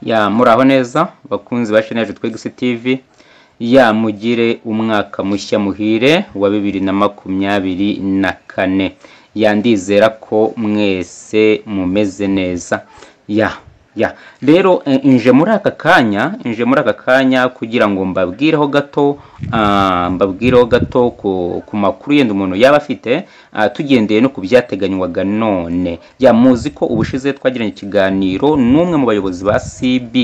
ya muraho neza bakunzi ba chaine yacu twegisi tv ya mugire umwaka mushya muhire wa bibiri na makumyabiri na kane ya ndizera ko mwese mumeze neza ya ya rero eh, nje muri aka kanya nje muri aka kanya kugira ngo mbabwireho gato ah, mbabwireho gato ku, ku makuru yenda umuntu yaba afite ah, tugendeye no ku byateganywaga none ya muzi ko ubushize twagiranye ikiganiro n'umwe mu bayobozi ba CB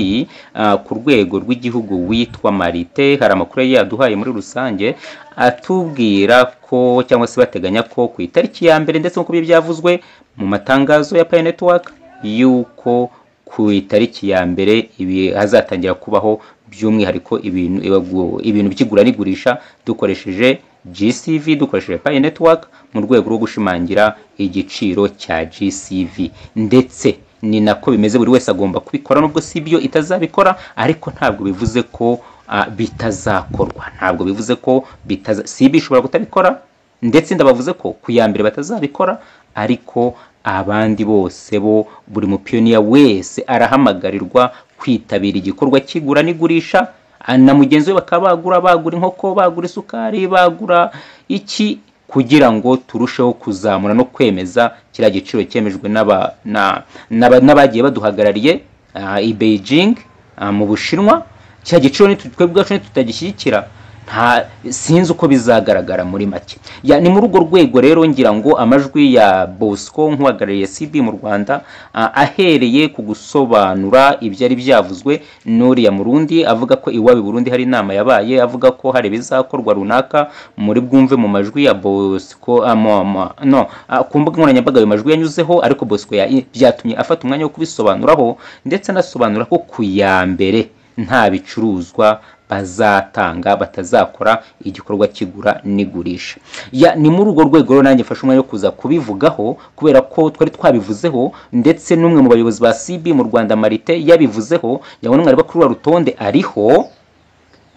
ah, ku rwego rw'igihugu witwa Marite hari amakuru yari yaduhaye muri rusange atubwira ko cyangwa se bateganya ko ku itariki ya mbere ndetse nk'uko byavuzwe mu matangazo ya Pay Network yuko ku itariki ya mbere ibi hazatangira kubaho by'umwihariko ibintu ibagu- ibintu by'igura n'igurisha dukoresheje GCV dukoresheje Pay Network mu rwego rwo gushimangira igiciro cya GCV ndetse ni nako bimeze buri wese agomba kubikora nubwo si byo itazabikora ariko ntabwo bivuze ko ah, bitazakorwa ntabwo bivuze ko bitaza CB ishobora kutabikora ndetse ndabavuze ko ku ya mbere batazabikora ariko abandi bose bo buri mupiyoniya wese arahamagarirwa kwitabira igikorwa cy'igura n'igurisha ah, na mugenzi we bakaba bagura bagura inkoko bagura isukari bagura iki kugira ngo turusheho kuzamura no kwemeza kiriya giciro cyemejwe n'aba- na- n'aba- n'abagiye baduhagarariye ah, i beijing ah, mu bushinwa cya giciro nitu- twebwe ubwacu nitutagishyigikira nta sinzi uko bizagaragara muri make Ya, ni muri urwo rwego rero ngira ngo amajwi ya bosco nk'uhagarariye cb mu rwanda ah, ahereye ku gusobanura ibyari byavuzwe n'uriya murundi avuga ko iwabo i burundi hari inama yabaye avuga ko hari ibizakorwa runaka muri bwumve mu majwi ya bosco ah, mo- mo- no ah, ku mbuga nkoranyambaga ayo majwi yanyuzeho ariko bosco ya- byatumye afata umwanya wo kubisobanuraho ndetse anasobanura ko ku ya mbere nta bicuruzwa bazatanga batazakora igikorwa kigura n'igurisha Ya, ni muri urwo rwego rero nanjye mfashe umwanya wo kuza kubivugaho kubera ko twari twabivuzeho ndetse n'umwe mu bayobozi ba cb mu rwanda marite yabivuzeho yabona mwari bakuru wa rutonde ariho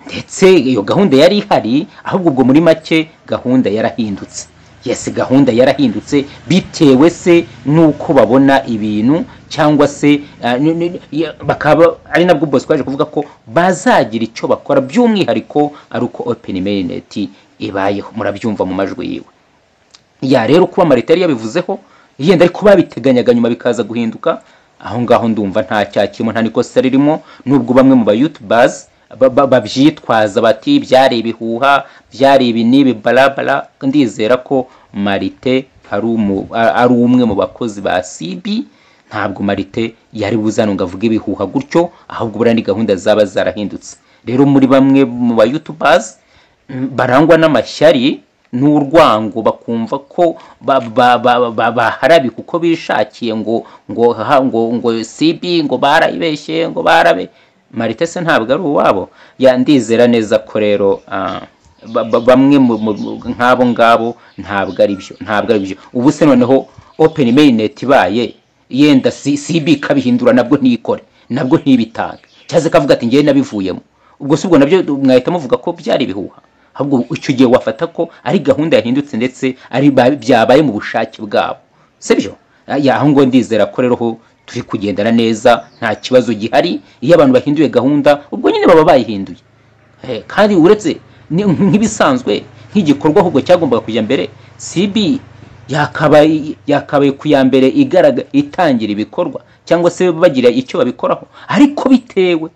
ndetse iyo gahunda yari ihari ahubwo ubwo muri make gahunda yarahindutse yes gahunda yarahindutse bitewe se n'uko babona ibintu cyangwa se ah, ni- ni- ya- bakaba ari nabwo bose twaje kuvuga ko bazagira icyo bakora by'umwihariko ari uko open mainnet ibayeho murabyumva mu majwi yiwe ya rero kuba marita yari yabivuzeho yenda ariko babiteganyaga nyuma bikaza guhinduka aho ngaho ndumva nta cyakirimo nta nikosa ririmo nubwo bamwe mu ba youtubers ba- ba- babyitwaza bati byari ibihuha byari ibi n'ibi barabara ndizera ko marite ari umu- a- ari umwe mu bakozi ba cb ntabwo marite yari buzano ngo avuge ibihuha gutyo ahubwo buriya ni gahunda zaba zarahindutse rero muri bamwe mu ba youtubers mm, barangwa n'amashyari n'urwango bakumva ko ba- ba- ba- ba- baharabi kuko bishakiye ngo ngo ha- ngo ngo sibi ngo barayibeshye ngo barabe marite se ntabwo ari uwabo Ya, ndizera neza ko rero ah, ba- ba- bamwe mu- mu- nk'abo ngabo ntabwo ari byo ntabwo ari byo ubu se noneho open mainnet ibaye yenda si- cb ikabihindura nabwo ntikore nabwo ntibitange cyangwa se ikavuga ati ngewe nabivuyemo ubwo si ubwo nabyo mwahita muvuga ko byari ibihuha ahubwo icyo gihe wafata ko ari gahunda yahindutse ndetse ari ba- byabaye mu bushake bwabo sibyo Ya, aho ngo ndizera ko rero ho turi kugendana neza nta kibazo gihari iyo abantu bahinduye gahunda ubwo nyine baba bayihinduye Eh, kandi uretse ni- nk'ibisanzwe nk'igikorwa ahubwo cyagombaga kujya mbere cb yakabaye yakabaye ku ya mbere igaraga itangira ibikorwa cyangwa se bagira icyo babikoraho ariko bitewe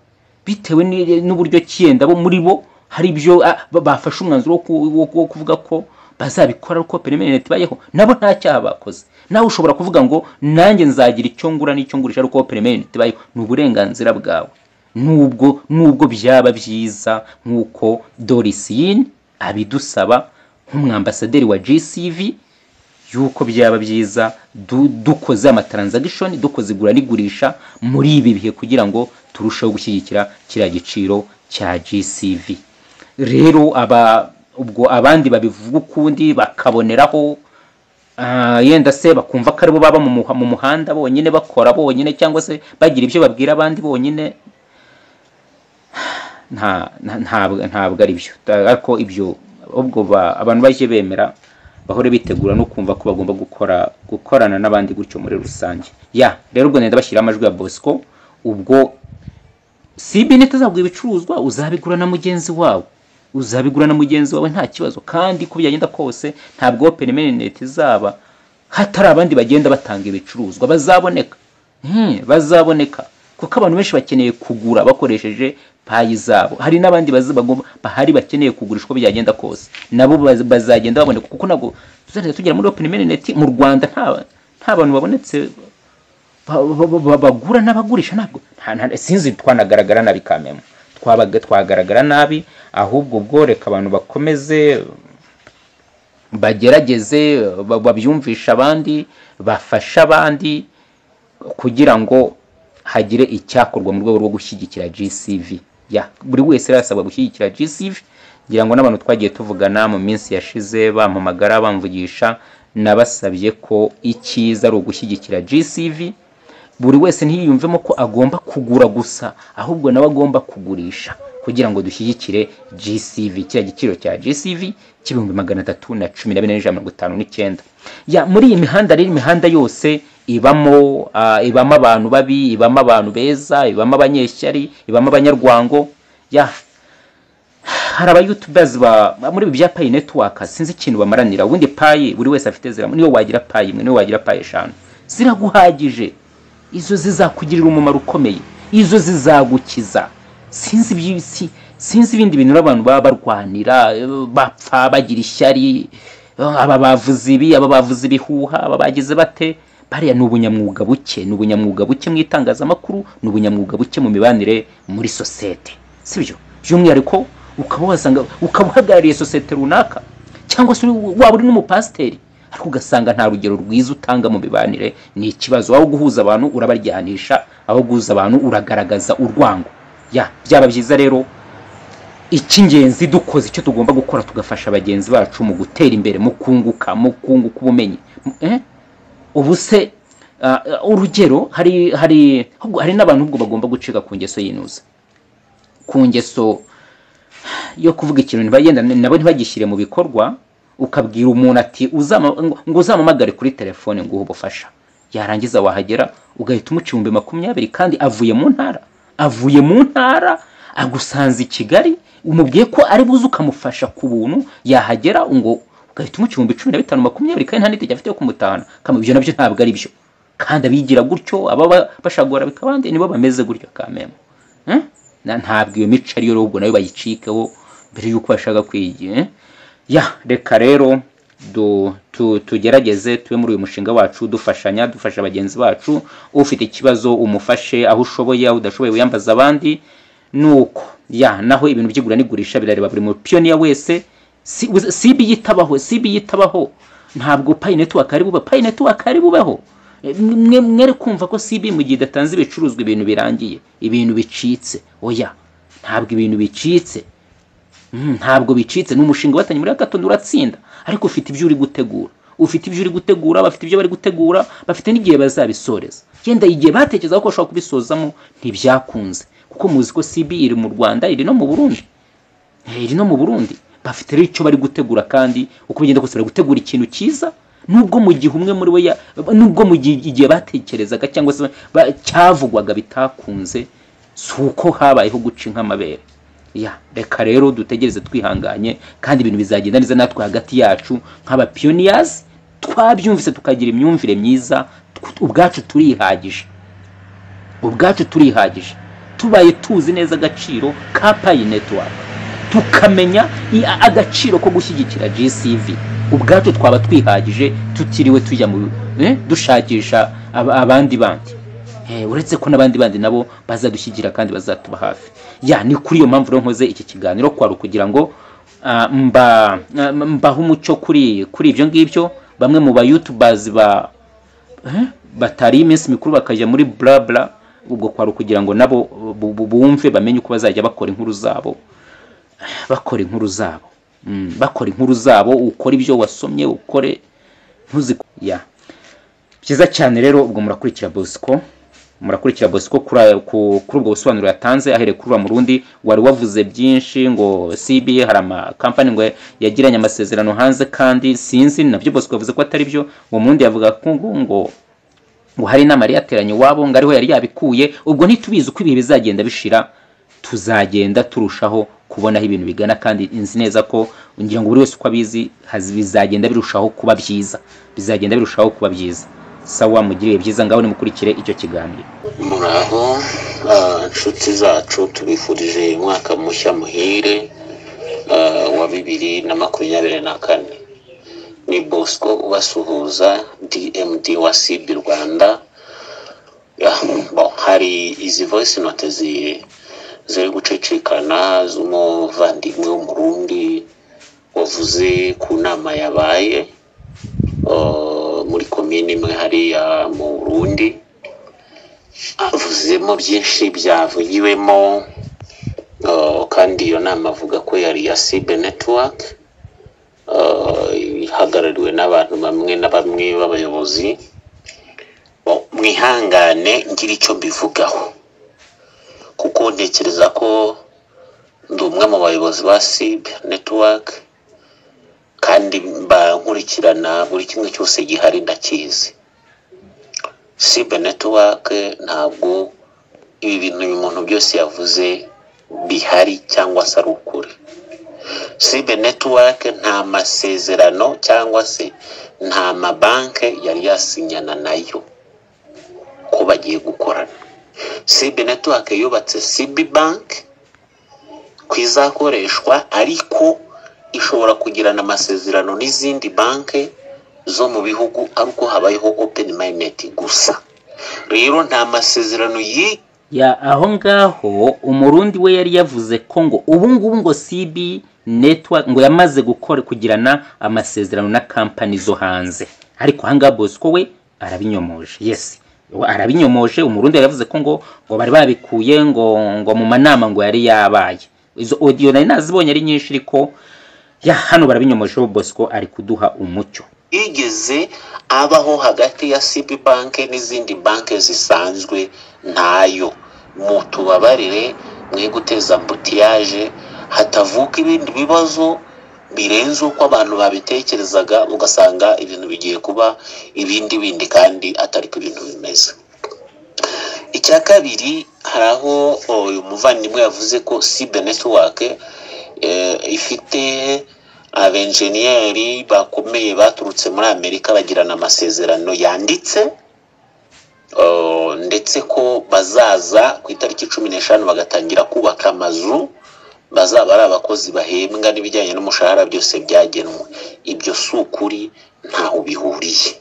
bitewe ni- n'uburyo cyenda bo muri bo hari ibyo ah, ba- bafashe umwanzuro wo ku- wo- wo kuvuga ko bazabikora uko perimenete bayeho nabo nta cyaha bakoze nawe ushobora kuvuga ngo nanjye nzagira icyo ngura n'icyo ngurisha ariko perimenete bayeho ni uburenganzira bwawe nubwo nubwo byaba byiza nk'uko dorisiyini abidusaba nk'umwambasaderi wa gcv yuko byaba byiza du- dukoze amatransagishoni dukoze igura n'igurisha muri ibi bihe kugira ngo turusheho gushyigikira kiriya giciro cya gcv rero aba ubwo abandi babivuga ukundi bakaboneraho ah, yenda se bakumva ko aribo baba mu muha- mu muhanda bonyine bakora bonyine cyangwa se bagira ibyo babwira abandi bonyine nta nta- ntabwo ntabwo ari byo ariko ibyo ubwo ba- abantu bajye bemera bahore bitegura no kumva ko bagomba gukora gukorana n'abandi gutyo muri rusange ya rero ubwo ndabashyira amajwi ya bosco ubwo si benete uzagura ibicuruzwa uzabigura na mugenzi wawe uzabigura na mugenzi wawe nta kibazo kandi ko byagenda kose ntabwo open mainnet izaba hatari abandi bagenda batanga ibicuruzwa bazaboneka Hmm, bazaboneka kuko abantu benshi bakeneye kugura bakoresheje payi zabo hari n'abandi bazi- bagomba bahari bakeneye kugurisha uko byagenda kose nabo baz- bazagenda baboneka kuko ntabwo tuzagenda tugera muri open mainnet mu rwanda nta nta bantu babonetse ba- ba- ba- ba- bagura n'abagurisha ntabwo nta- nta- sinzi twanagaragara nabi kamemu Twabaga- twagaragara nabi ahubwo ubwo reka abantu bakomeze bagerageze ba- babyumvishe abandi bafashe abandi kugira ngo hagire icyakorwa mu rwego rwo gushyigikira GCV ya buri wese rero asabwa gushyigikira GCV ngira ngo n'abantu twagiye tuvugana mu minsi yashize bampamagara bamvugisha nabasabye ko icyiza ari ugushyigikira GCV buri wese ntiyiyumvemo ko agomba kugura gusa ahubwo nawe agomba kugurisha kugira ngo dushyigikire GCV kiriya giciro cya GCV cy'ibihumbi magana atatu na cumi na bine n'ijana mirongo itanu n'icyenda ya muri iyi mihanda rero imihanda yose ibamo ah, ibamo abantu babi ibamo abantu beza ibamo abanyeshyari ibamo abanyarwango ya hari aba youtubers ba ba- muri ibi bya payi network sinzi ikintu bamaranira ubundi payi buri wese afite zira niyo wagira payi imwe niyo wagira payi eshanu ziraguhagije izo zizakugirira umumaro ukomeye izo zizagukiza sinzi iby'isi sinzi ibindi bintu abantu baba barwanira eh, bapfa bagira ishyari eh, aba bavuze ibi aba bavuze ibihuha aba bagize bate bariya ni ubunyamwuga buke ni ubunyamwuga buke mu itangazamakuru ni ubunyamwuga buke mu mibanire muri sosiyete sibyo by'umwihariko ukaba wasanga ukaba uhagarariye sosiyete runaka cyangwa se uri- waba uri n'umupasiteri ariko ugasanga nta rugero rwiza utanga mu mibanire ni ikibazo aho guhuza abantu urabaryanisha aho guhuza abantu uragaragaza urwango ya byaba byiza rero icy'ingenzi dukoze icyo tugomba gukora tugafasha bagenzi bacu mu gutera imbere mu kunguka mu kunguka ubumenyi M- eh? ubu se ah, ah, urugero hari hari ahubwo hari n'abantu ubwo bagomba gucika ku ngeso yinuza ku ngeso yo kuvuga ikintu ntibagenda nabo ntibagishyire mu bikorwa ukabwira umuntu ati "Uzama- ngo ngo uzamamagare kuri telefone ngo uhe ubufasha yarangiza wahagera ugahita umuca ibihumbi makumyabiri kandi avuye mu ntara avuye mu ntara agusanze i kigali umubwiye ko ari buze ukamufasha ku buntu yahagera ngo ugahita umuca ibihumbi cumi na bitanu makumyabiri kandi nta n'itegeko afite yo kumutahana kama ibyo nabyo ntabwo ari byo kandi abigira gutyo ababa bashagora bikabande nibo bameze gutyo kamemu Eh? Na- ntabwo iyo mico ariyo ahubwo nayo bayicikeho mbere y'uko bashaka kwigira eh? ya reka rero du- tu- tugerageze tube muri uyu mushinga wacu dufashanya dufasha bagenzi bacu ufite ikibazo umufashe aho ushoboye aho udashoboye wiyambaza abandi nuko ya naho ibintu by'igura n'igurisha birareba buri mupiyoniya wese si uzi- si ibi yitabaho si ibi yitabaho ntabwo payi netiwaka ari bubaho payi netiwaka ari bubaho E, mwe mwere kumva ko si ibi mu gihe idatanze ibicuruzwa ibintu birangiye ibintu bicitse oya ntabwo ibintu bicitse Mm, ntabwo bicitse ni umushinga watangiye muri gatondo uratsinda ariko ufite ibyo uri gutegura ufite ibyo uri gutegura bafite ibyo bari gutegura bafite n'igihe bazabisoreza yenda igihe batekerezaho ko bashobora kubisozamo ntibyakunze kuko muzi ko cb iri mu rwanda iri no mu burundi Eh, iri no mu burundi bafite rero icyo bari gutegura kandi uko bigenda kose bari gutegura ikintu cyiza nubwo mu gihe umwe muri bo ya- nubwo mu gihe igihe batekerezaga cyangwa se ba- cyavugwaga bitakunze si uko habayeho guca nk'amabere ya reka rero dutegereze twihanganye kandi ibintu bizagenda neza natwe hagati yacu nk'abapiyoniyazi twabyumvise tukagira imyumvire myiza tw- ubwacu turihagije ubwacu turihagije tubaye tuzi neza agaciro ka payi netiwaka tukamenya i- a- agaciro ko gushyigikira gcv ubwacu twaba twihagije tutiriwe tujya mu eh, dushakisha aba- abandi bandi Eh, uretse ko n'abandi bandi nabo bazadushyigikira kandi bazatuba hafi ya ni kuri iyo mpamvu rero nkoze iki kiganiro kwaru kugira ngo ah, mba ah, mbahe umuco kuri kuri ibyo ngibyo bamwe mu bayutubazi ba Eh, batari iminsi mikuru bakajya muri blabla ubwo kwari kugira ngo nabo bu- bu- bumve bamenye uko bazajya bakora inkuru zabo bakora inkuru zabo Mm, bakora inkuru zabo ukore ibyo wasomye ukore ntuzi ya byiza cyane rero ubwo murakurikira bosco murakurikira bosco kuri aya- ku- kuri ubwo busobanuro yatanze ahereye kuri uriya murundi wari wavuze byinshi ngo cb hari amakampani ngo yagiranye amasezerano hanze kandi sinzi nabyo bosco yavuze ko atari byo uwo murundi yavuga ko ngo ngo ngo hari inama yari yateranye iwabo ngo ariho yari yabikuye ubwo ntitubizi uko ibihe bizagenda bishira tuzagenda turushaho kubonaho ibintu bigana kandi nzi neza ko ngira ngo buri wese uko abizi haz- bizagenda birushaho kuba byiza bizagenda birushaho kuba byiza sawa mugiriye byiza ngaho nimukurikire icyo kiganiro muraho ah, nshuti zacu tubifurije umwaka mushya muhire ah, wa bibiri na makumyabiri na kane ni bosco ubasuhuza dmd wa cb rwanda Ah, bon, hari izi voice note zi- ziri gucicikana z'umuvandimwe w'umurundi wavuze ku nama yabaye ah, muri komine imwe hariya mu burundi avuzemo byinshi byavugiwemo uh, kandi iyo nama avuga ko yari iya sibe netiwake ihagarariwe n'abantu bamwe na bamwe b'abayobozi Bo, mwihangane ngira icyo mbivugaho kuko ntekereza ko ndi umwe mu bayobozi ba sibe netiwake kandi mba nkurikirana buri kimwe cyose gihari ndakizi sibe netiwake ntabwo ibi bintu uyu muntu byose yavuze bihari cyangwa se ari ukuri sibe netiwake nta masezerano cyangwa se nta mabanke yari yasinyana nayo ko bagiye gukorana sibe netiwake yubatse sibi banki ku izakoreshwa ariko ishobora kugirana amasezerano n'izindi banki zo mu bihugu ari uko habayeho open minded gusa rero nta masezerano yi ya aho ngaho umurundi we yari yavuze ko ngo ubu ngubu ngo cb network ngo yamaze gukora kugirana amasezerano na kampani zo hanze ariko aha ngaha bosco we arabinyomoje yes we arabinyomoje umurundi yari yavuze ko ngo ngo bari babikuye ngo ngo mu manama ngo yari yabaye izo audio nari nazibonye ari nyinshi ariko ya hano barabinyomojeho bosco ari kuduha umucyo yigeze abaho hagati ya cb banki n'izindi banki zisanzwe ntayo mutubabarire mwe guteza ambutiyaje hatavuka ibindi bibazo birenze uko abantu babitekerezaga ugasanga ibintu bigiye kuba ibindi bindi kandi atari ko ibintu bimeze icya kabiri hari aho o, uyu muvandimwe yavuze ko sibe netiwake ifite abenjeniyeri bakomeye baturutse muri amerika bagirana amasezerano yanditse o, ndetse ko bazaza ku itariki cumi n'eshanu bagatangira kubaka amazu bazaba ari abakozi bahembwa n'ibijyanye n'umushahara byose byagenwe ibyo si ukuri ntaho bihuriye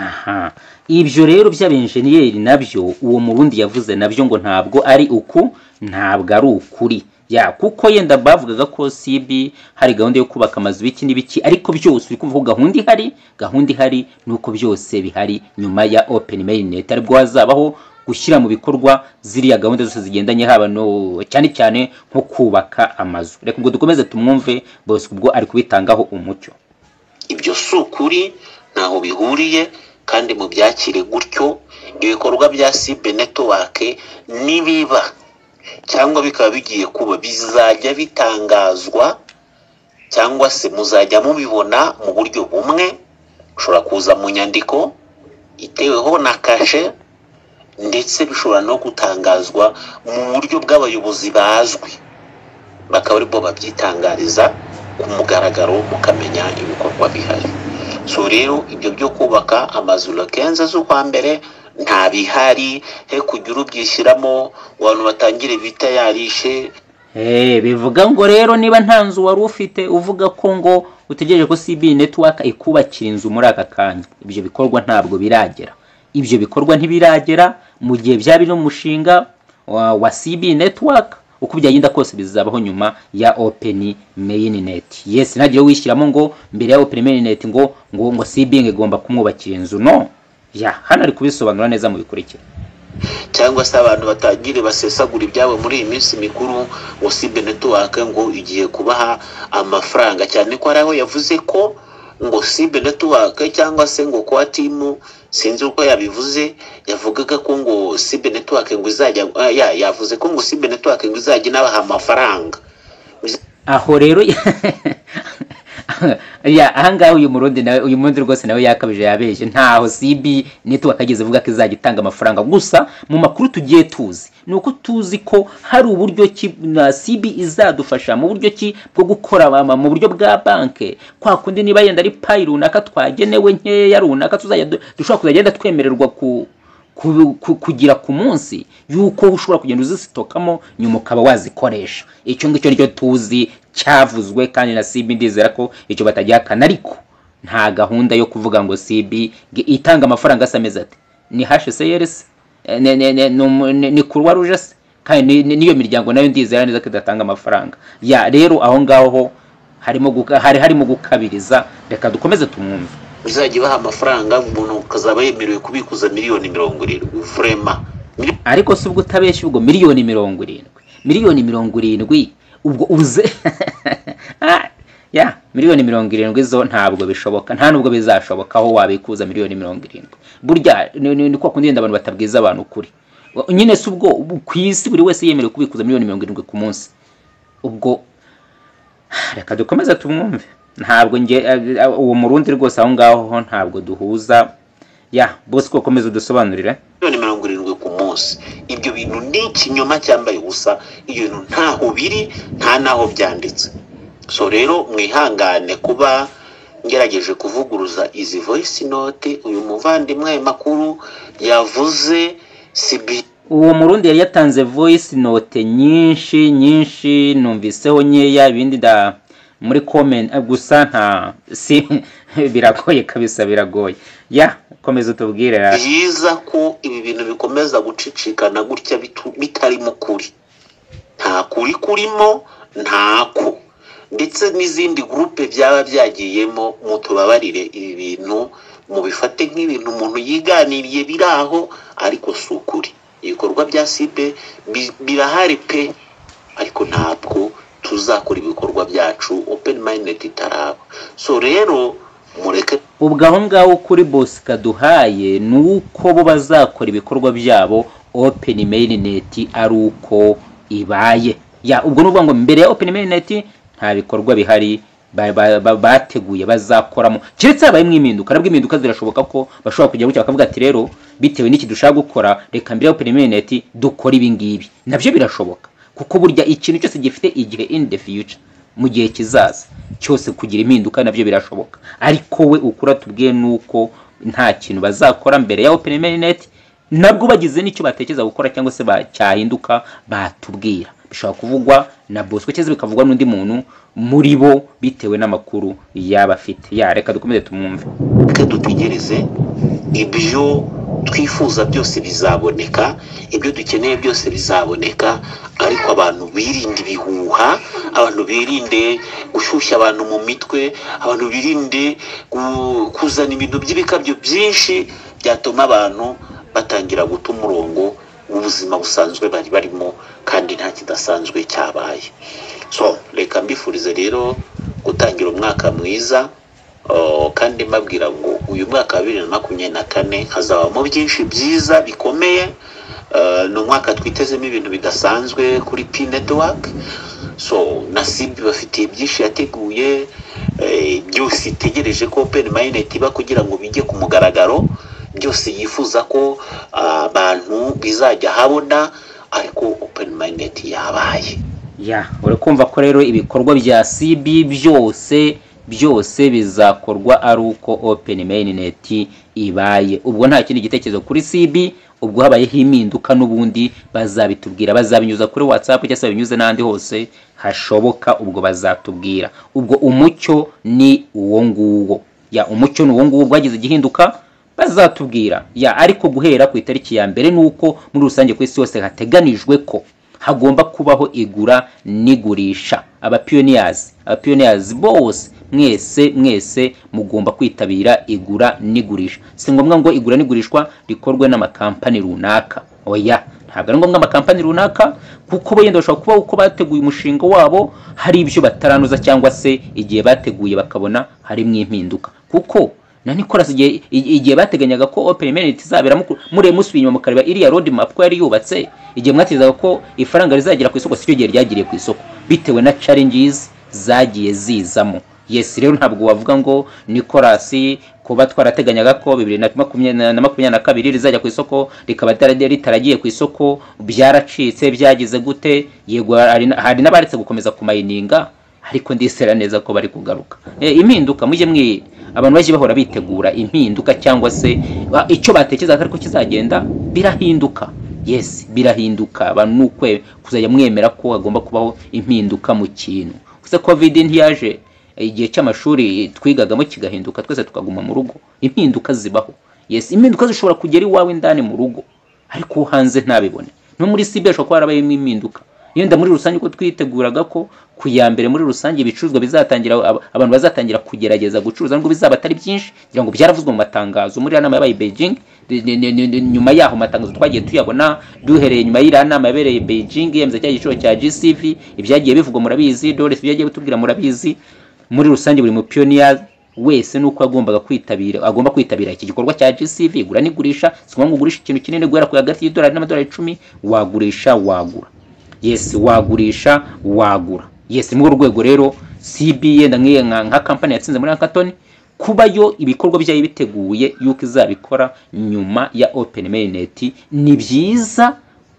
aha ibyo rero by'abenjeniyeri nabyo uwo murundi yavuze nabyo ngo ntabwo ari uku ntabwo ari ukuri ya kuko yenda bavugaga ko cb hari gahunda yo kubaka amazu biki n'ibiki ariko byose uri kumva ko gahunda ihari gahunda ihari ni uko byose bihari nyuma ya open mainnet aribwo hazabaho gushyira mu bikorwa ziriya gahunda zose zigendanye haba no cyane cyane nko kubaka amazu reka ubwo dukomeze tumwumve bose ubwo ari kubitangaho umucyo ibyo si ukuri ntaho bihuriye kandi mubyakire gutyo ibikorwa bya sibe netiwake nibiba cyangwa bikaba bigiye kuba bizajya bitangazwa cyangwa se muzajya mubibona mu buryo bumwe ushobora kuza mu nyandiko iteweho na kashe ndetse bishobora no gutangazwa mu buryo bw'abayobozi bazwi bakaba aribo babyitangariza ku mugaragaro mukamenya ibikorwa bihari so rero ibyo byo kubaka amazu lokenze z'ukwa mbere nta bihari he kujya urubyishyiramo abantu batangire bita yarishe Eh, bivuga ngo rero niba nta nzu wari ufite uvuga ko ngo utegereje ko CB Network ikubakira inzu muri aka kanya ibyo bikorwa ntabwo biragera ibyo bikorwa ntibiragera mu gihe byaba biri mu mushinga wa, wa CB Network uko byagenda kose bizabaho nyuma ya Open Mainnet yes ntagire wishyiramo ngo mbere ya Open Mainnet ngo ngo ngo CB igomba kumwubakira inzu no ya hano ari kubisobanura neza mu bikurikira cyangwa se abantu batangire basesagura ibyabo muri iyi minsi mikuru ngo sibe netiwake ngo igiye kubaha amafaranga cyane ko hari aho yavuze ko ngo sibe netiwake cyangwa se ngo kwa timu sinzi uko yabivuze yavugaga ko ngo sibe netiwake ngo izajya ah, ya- yavuze ko ngo sibe netiwake ngo izajya inabaha amafaranga aho rero ya ahangaha uyu murundi nawe uyu murundi rwose nawe yakabije yabeshye ntaho sibi network ageze avuga ko izajya itanga amafaranga gusa mu makuru tugiye tuzi ni uko tuzi ko hari uburyo ki na sibi izadufasha mu buryo ki bwo gukora ama- mu buryo bwa banke kwa kundi niba yenda ari payi runaka twagenewe nkeya runaka tuzajya du- dushobora kuzagenda twemererwa ku ku- ku- kugira ku munsi yuko ushobora kugenda uzisitokamo nyuma ukaba wazikoresha icyo ngicyo nicyo tuzi cyavuzwe kandi na cb ndizera ko icyo batagihakana ariko nta gahunda yo kuvuga ngo cb nge- itanga amafaranga asa ameze ati ni hcrs Eh, ne- ne- ne- ni umu- ni- ni kuruwa ruje se kandi ni- ni- n'iyo miryango nayo ndizera neza ko idatanga amafaranga ya rero aho ngaho harimo guka- hari harimo gukabiriza reka dukomeze tumwumve bizajya baha amafaranga umuntu ukazaba yemerewe kubikuza miliyoni mirongo irindwi vrema ariko si ubwo utabeshya ubwo miliyoni mirongo irindwi miliyoni mirongo irindwi ubwo uze Ah, ya miliyoni mirongo irindwi zo ntabwo bishoboka nta nubwo bizashoboka aho wabikuza miliyoni mirongo irindwi burya ni ni- ni kwa kundi wenda abantu batabwiza abantu ukuri nyine si ubwo ubu ku isi buri wese yemerewe kubikuza miliyoni mirongo irindwi ku munsi ubwo reka dukomeze tumwumve ntabwo nge eh, eh, uwo murundi rwose aho ngaho ntabwo duhuza ya bose ko komeza udusobanurire miliyoni mirongo irindwi ku munsi ibyo bintu ni ikinyoma cyambaye ubusa ibyo bintu ntaho biri nta n'aho byanditse so rero mwihangane kuba ngerageje kuvuguruza izi voice note uyu muvandimwe ayo makuru yavuze sibi uwo murundi yari yatanze voice note nyinshi nyinshi numviseho nkeya ibindi da muri comment eh, gusa nta si biragoye kabisa biragoye ya komeza utubwire ra- byiza ko ibi bintu bikomeza gucicikana gutya bitu- bitarimo kuri nta kuri kurimo ntako ndetse n'izindi gurupe byaba byagiyemo mutubabarire ibi bintu mubifate nk'ibintu umuntu yiganiriye biri aho ariko si ukuri ibikorwa bya sibe bi- birahari pe ariko ntabwo tuzakora ibikorwa byacu open minded itaraba so rero mureke ubwo aho ngaho kuri bosi kaduhaye ni uko bo bazakora ibikorwa byabo open mainnet ari uko ibaye ya ubwo ni ukuvuga ngo mbere ya open mainnet nta bikorwa bihari ba- ba- ba- bateguye bazakoramo keretse habayemo impinduka nabwo impinduka zirashoboka ko bashobora kujya gutya bakavuga ati rero bitewe n'iki dushaka gukora reka mbere ya open mainnet dukore ibi ngibi nabyo birashoboka kuko burya ikintu cyose gifite igihe in the future mu gihe kizaza cyose kugira impinduka nabyo birashoboka ariko we ukura tubwiye ni uko nta kintu bazakora mbere ya open mainnet nabwo bagize n'icyo batekereza gukora cyangwa se ba- cyahinduka batubwira bishobora kuvugwa na bosco cyangwa bikavugwa n'undi muntu muri bo bitewe n'amakuru yaba afite ya reka dukomeze tumwumve reka dutegereze ibyo twifuza byose bizaboneka ibyo dukeneye byose bizaboneka ariko abantu birinde ibihuha abantu birinde gushyushya abantu mu mitwe abantu birinde gu- kuzana ibintu by'ibikabyo byinshi byatuma abantu batangira guta umurongo w'ubuzima busanzwe bari barimo kandi nta kidasanzwe cyabaye so reka mbifurize rero gutangira umwaka mwiza Oh, kandi mbabwira ngo uyu mwaka wa bibiri na makumyabiri na kane hazabamo byinshi byiza bikomeye Eh, ni umwaka twitezemo ibintu bidasanzwe kuri p network so na sibi bafitiye byinshi yateguye eh, byose itegereje ko open minded iba kugira ngo bijye ku mugaragaro byose yifuza ko ah, abantu bizajya habona ariko open minded yabaye ya urakumva ko rero ibikorwa bya cb byose byose bizakorwa ari uko open mainnet ibaye ubwo nta kindi gitekerezo kuri cb ubwo habayeho impinduka n'ubundi bazabitubwira bazabinyuza kuri whatsapp cyangwa se babinyuze n'ahandi hose hashoboka ubwo bazatubwira ubwo umucyo ni uwo nguwo ya umucyo ni uwo nguwo bwagize igihinduka bazatubwira ya ariko guhera ku itariki ya mbere nuko muri rusange ku isi yose hateganijwe ko hagomba kubaho igura n'igurisha abapiyoniyazi abapiyoniyazi bose mwese mwese mugomba kwitabira igura n'igurisha si ngombwa ngo igura n'igurishwa rikorwe n'amakampani runaka oya ntabwo ari ngombwa amakampani runaka kuko bo yenda bashobora kuba uko bateguye umushinga wabo hari ibyo bataranduza cyangwa se igihe bateguye bakabona harimo impinduka kuko na Nicolas igihe igihe bateganyaga ko Open Minute izabera muku- mure musubiye inyuma mukareba iriya road map ko yari yubatse igihe mwatizaga ko ifaranga rizagera ku isoko sicyo gihe ryagiriye ku isoko bitewe na challenges zagiye zizamo yesi rero ntabwo wavuga ngo nikorasi kuba twarateganyaga ko bibiri na makumyabiri na makumyabiri na kabiri rizajya ku isoko rikaba ritarajya ritaragiye ku isoko byaracitse byagize gute yego hari na- hari n'abaretse gukomeza kumayininga ariko ndisera neza ko bari kugaruka E, impinduka mujye mwi abantu bajye bahora bitegura impinduka cyangwa se ba- icyo batekerezaga ariko kizagenda birahinduka yes birahinduka abantu ni ukwe kuzajya mwemera ko hagomba kubaho impinduka mu kintu gusa covid ntiyaje igihe cy'amashuri twigagamo kigahinduka twese tukaguma mu rugo impinduka zibaho yes impinduka zishobora kugera iwawe indani mu rugo ariko uwo hanze ntabibone no muri sibe hashobora kuba harabayemo impinduka yenda muri rusange uko twiteguraga ko ku ya mbere muri rusange ibicuruzwa bizatangira ab- abantu bazatangira kugerageza gucuruza nubwo bizaba atari byinshi ngira ngo byaravuzwe mu matangazo muri iriya nama yabaye i beijing ni- ni- ni- ni- ni- nyuma yaho matangazo twagiye tuyabona duhereye nyuma y'iriya nama yabereye i beijing yemeza cya giciro cya gcv ibyagiye bivugwa murabizi dores ibyagiye bitubwira murabizi muri rusange buri mupiyoniya wese nuko yagombaga kwitabira agomba kwitabira iki gikorwa cya GCV gura n'igurisha si ngombwa ngo ugurishe ikintu kinini guhera ku hagati y'idolari n'amadolari icumi wagurisha wagura yes wagurisha wagura yes ni urwo rwego rero CBA nda nk'iyo nka nka kampani yatsinze muri hackathon kuba yo ibikorwa byayo biteguye yuko izabikora nyuma ya open mainnet ni byiza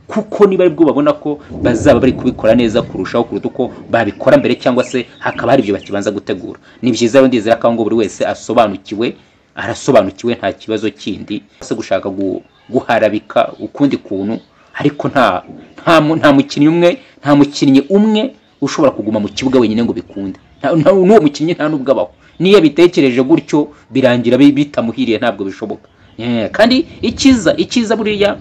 kuko niba aribwo babona ko bazaba bari kubikora neza kurushaho kuruta uko babikora mbere cyangwa se hakaba hari ibyo bakibanza gutegura ni byiza rero ndizera ko aho ngaho buri wese asobanukiwe arasobanukiwe nta kibazo kindi se gushaka gu- guharabika ukundi kuntu ariko nta nta mu- nta mukinnyi umwe nta mukinnyi umwe ushobora kuguma mu kibuga wenyine ngo bikunde Nta- nta- n'uwo mukinnyi nta n'ubwo abaho niyo bitekereje gutyo birangira bi- bitamuhiriye ntabwo bishoboka Eh, kandi icyiza icyiza buriya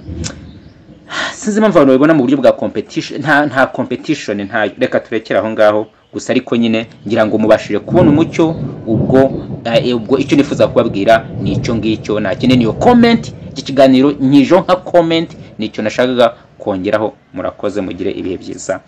sinzi impamvu abantu babibona mu buryo bwa competition nta nta competition nta reka turekere aho ngaho gusa ariko nyine ngira ngo mubashije kubona umucyo ubwo eh, ubwo icyo nifuza kubabwira ni icyo ngicyo nakine niyo comment iki kiganiro nyijo nka comment nicyo nashakaga kongeraho murakoze mugire ibihe byiza